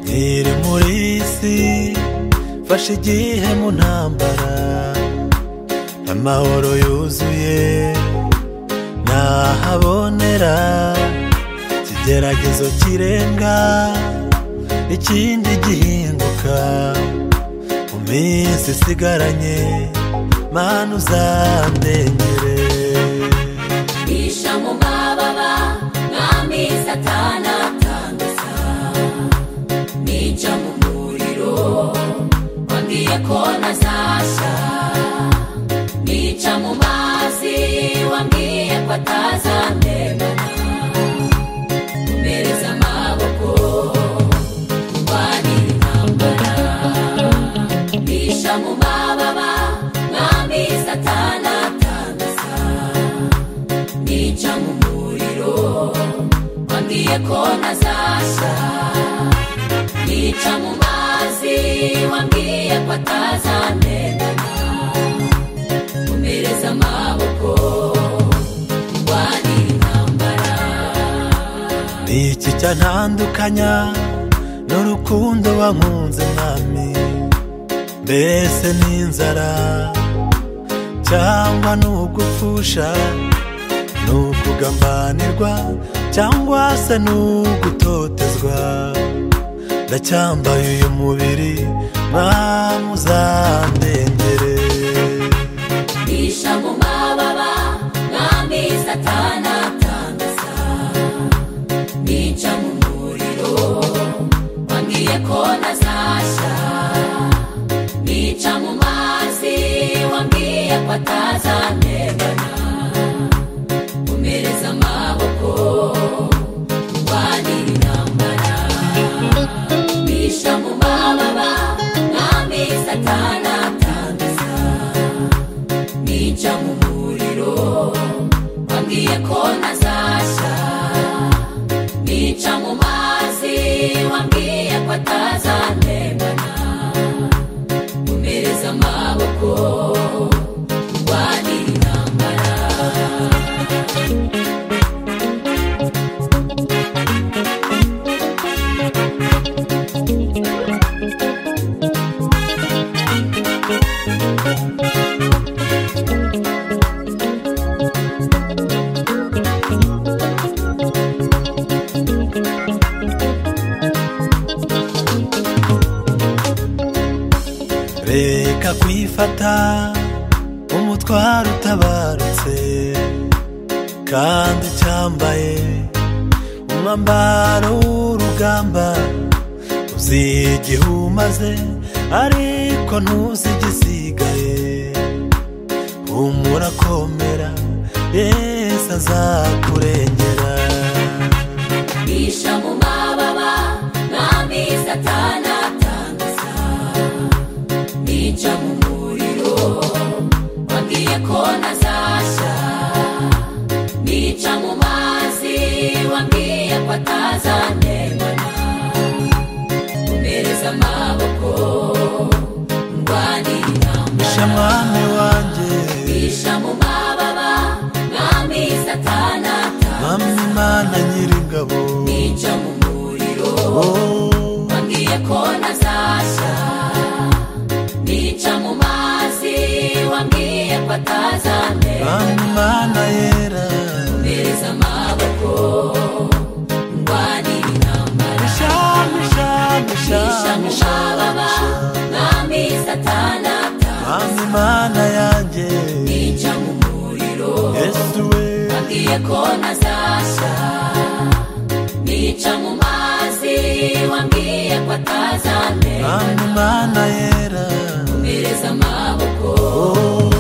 nkiri muri isi fashe igihe mu ntambara amahoro yuzuye ntahabonera ikigeragezo kirenga ikindi gihinduka mu minsi isigaranye mana uzandengere bisha mu mababa mwami satana atangaza nica mu muriro wambwiye ko ntazasha nica mu mazi wambwiye ko atazandemana umereza amaboko urwanira intambara bisha mu mababa mwami satana atangaza nica mu muriro wambwiye ko ntazasha nica mu mazi wambwiye ko atazandendana umereza amaboko urwanira intambara ni iki cyantandukanya n'urukundo wankunze mwami mbese n'inzara cyangwa n'ugupfusha n'ukugambanirwa cyangwa se n'ugutotezwa ndacyambaye uyu mubiri mwami uzandengere bisha mu mababa mwami satana atangaza nica mu muriro wambwiye ko ntazasha nica mu mazi wambwiye ko atazandengana umereza amaboko urwanira intambara bisha mu mababa mwami satana atangaza nica mu muriro wambwiye ko ntazasha nica mu mazi wambwiye ko atazandengana umereza amaboko urwanira intambara reka kwifata umutwaro utabarutse kandi ucyambaye umwambaro w'urugamba uzi igihe umaze ariko ntuzi igisigaye humura komera yesu azakurengera bisha mu mababa mwami satana atangaza nica mu muriro wambwiye ko ntazasha nica mu mazi wambwiye ko atazandemana umereza amaboko ndwanira intambara shamwami wanjye bisha mu mababa mwami satana atangaza mama imana nyir'ingabo nica mu muriro oh. wambwiye ko ntazasha nica mu mazi wambwiye ko atazandera Amana yera mereza amaboko ndwanira intambara Shami shami nisha mu shami mababa mwami satana Mama Imana yanjye nica mu muriro Yesu we wambwiye ko ntazasha nica mu mazi wambwiye ko atazandera Mama Imana yera mereza amaboko Oh